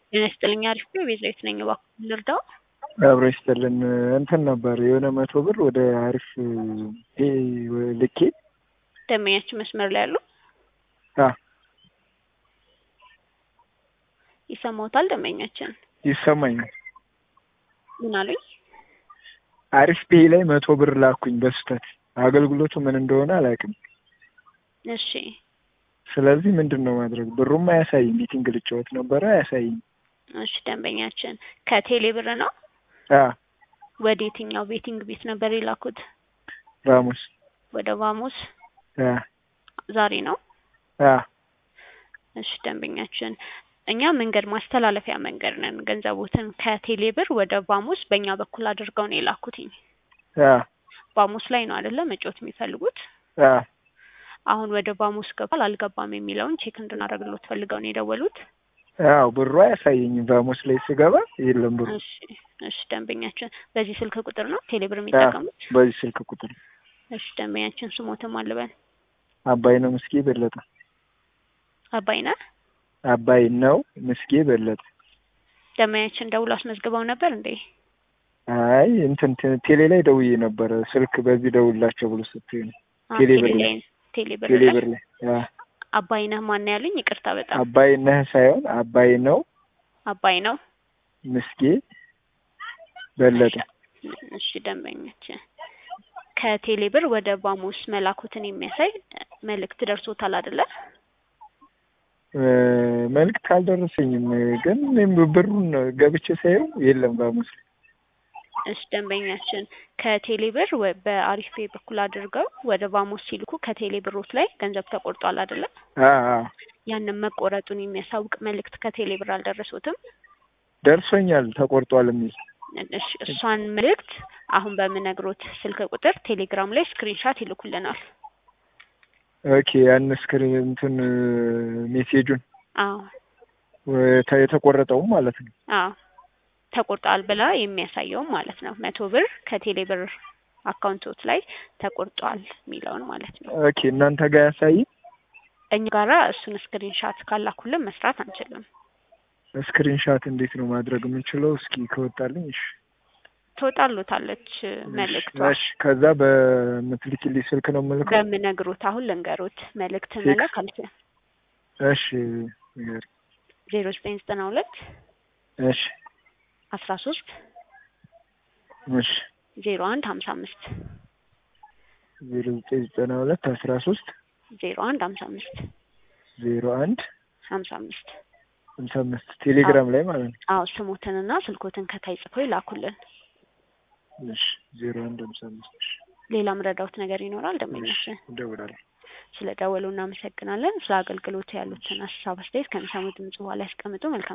ጤና ይስጥልኝ አሪፍ ነው ቤዛዊት ነኝ እባክዎን ልርዳዎ አብሮ ይስጥልን እንትን ነበር የሆነ መቶ ብር ወደ አሪፍ ልኬ ደንበኛችን መስመር ላይ አሉ አ ይሰማዎታል ደንበኛችን ይሰማኛል ምን አሉኝ አሪፍ ፔይ ላይ መቶ ብር ላኩኝ በስህተት አገልግሎቱ ምን እንደሆነ አላውቅም እሺ ስለዚህ ምንድን ነው ማድረግ ብሩም አያሳይም ሚቲንግ ልጫወት ነበረ አያሳይም እሺ ደንበኛችን ከቴሌ ብር ነው አ ወደ የትኛው ቤቲንግ ቤት ነበር የላኩት ራሙስ ወደ ቫሞስ አ ዛሬ ነው አ እሺ ደንበኛችን እኛ መንገድ ማስተላለፊያ መንገድ ነን ገንዘቦትን ከቴሌ ብር ወደ ቫሞስ በእኛ በኩል አድርገው ነው የላኩትኝ አ ቫሞስ ላይ ነው አይደለ መጫወት የሚፈልጉት አ አሁን ወደ ቫሞስ ገባል አልገባም የሚለውን ቼክ እንድናደርግሎት ፈልገው ነው የደወሉት አዎ ብሩ አያሳየኝም ቫሞስ ላይ ስገባ የለም ብሩ እሺ እሺ ደንበኛችን በዚህ ስልክ ቁጥር ነው ቴሌ ብር የሚጠቀሙት በዚህ ስልክ ቁጥር እሺ ደንበኛችን ስሞትም አልበል አባይ ነው ምስጌ በለጠ አባይነ አባይ ነው ምስጌ በለጠ ደንበኛችን ደውሎ አስመዝግበው ነበር እንዴ አይ እንትን ቴ- ቴሌ ላይ ደውዬ ነበረ ስልክ በዚህ ደውላቸው ብሎ ስትይ ነው አ፣ ቴሌ ብር ላይ ላይ ቴሌ ብር ቴሌ ላይ ብር ላይ አ አባይነህ ማን ነው ያሉኝ ይቅርታ በጣም አባይ ነህ ሳይሆን አባይ ነው አባይ ነው ምስጌ በለጠ እሺ ደንበኛችን ከቴሌ ብር ወደ ቫሞስ መላኩትን የሚያሳይ መልእክት ደርሶታል አይደለ እ፣ መልዕክት አልደረሰኝም ግን እኔም ብሩን ገብቼ ሳየው የለም ቫሞስ ላይ እሺ ደንበኛችን ከቴሌ ብር ወ- በአሪፍ ፔይ በኩል አድርገው ወደ ቫሞስ ሲልኩ ከቴሌ ብሮት ላይ ገንዘብ ተቆርጧል አይደለ አ አ ያንን መቆረጡን የሚያሳውቅ መልእክት ከቴሌ ብር አልደረሱትም ደርሶኛል ተቆርጧል የሚል እሺ እሷን መልእክት አሁን በምነግሮት ስልክ ቁጥር ቴሌግራም ላይ ስክሪንሻት ይልኩልናል ኦኬ ያን ስክሪን እንትን ሜሴጁን አዎ ወ- የተቆረጠውም ማለት ነው አዎ ተቆርጧል ብላ የሚያሳየውም ማለት ነው መቶ ብር ከቴሌ ብር አካውንቶት ላይ ተቆርጧል የሚለውን ማለት ነው ኦኬ እናንተ ጋር ያሳይ እኛ ጋራ እሱን ስክሪንሻት ካላኩልን መስራት አንችልም ስክሪንሻት እንዴት ነው ማድረግ የምንችለው? እስኪ ከወጣልኝ። እሺ ትወጣሉታለች መልእክቷ እሺ። ከዛ በምትልኪልኝ ስልክ ነው የምልከው? በምነግሮት አሁን ልንገሮት መልእክት ቴክስት? መላክ አልችልም እሺ ንገሪኝ። ዜሮ ዘጠኝ ዘጠና ሁለት እሺ አስራ ሶስት እሺ ዜሮ አንድ ሀምሳ አምስት ዜሮ ዘጠኝ ዘጠና ሁለት አስራ ሶስት ዜሮ አንድ ሀምሳ አምስት ዜሮ አንድ ሀምሳ አምስት ሃምሳ አምስት ቴሌግራም ላይ ማለት ነው። አዎ ስሞትንና ስልኮትን ከታይ ጽፈው ይላኩልን እሺ ዜሮ አንድ ሃምሳ አምስት እሺ ሌላ ምረዳውት ነገር ይኖራል እሺ ደንበኛችን እደውላለሁ። ስለ ደወሉ እናመሰግናለን ስለ አገልግሎት ያሉትን ሀሳብ አስተያየት ከሚሰሙት ድምጽ በኋላ ያስቀምጡ መልካም